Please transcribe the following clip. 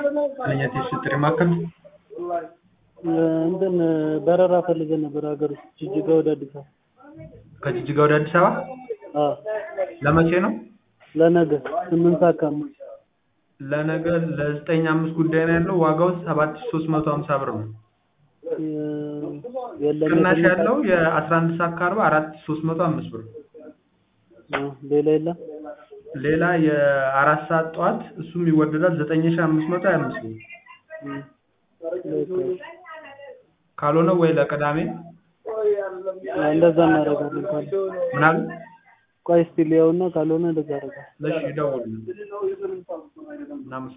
ለኛ ጥሪ ማዕከል እንትን በረራ ፈልገን ነበር ሀገር ውስጥ ጅጅጋ ወደ አዲስ አበባ። ከጅጅጋ ወደ አዲስ አበባ አዎ ለመቼ ነው? ለነገ ስምንት ሰዓት ከአምስት ለነገ ለዘጠኝ አምስት ጉዳይ ነው ያለው። ዋጋው ሰባት ሺህ ሶስት መቶ ሀምሳ ብር ነው። የለም ቅናሽ ያለው የአስራ አንድ ሰዓት ከአርባ አራት ሺህ ሶስት መቶ አምስት ብር ነው። ሌላ የለም። ሌላ የአራት ሰዓት ጠዋት እሱም ይወደዳል ዘጠኝ ሺህ አምስት መቶ ሀያ አምስት ብር ካልሆነ ወይ ለቅዳሜ እንደዛ እናደርጋለን። ካለ ምን አሉ? ቆይ እስቲ ሊያውና ካልሆነ እንደዛ አደርጋለሁ። እሺ ደውሉ። እናመሰግናለን።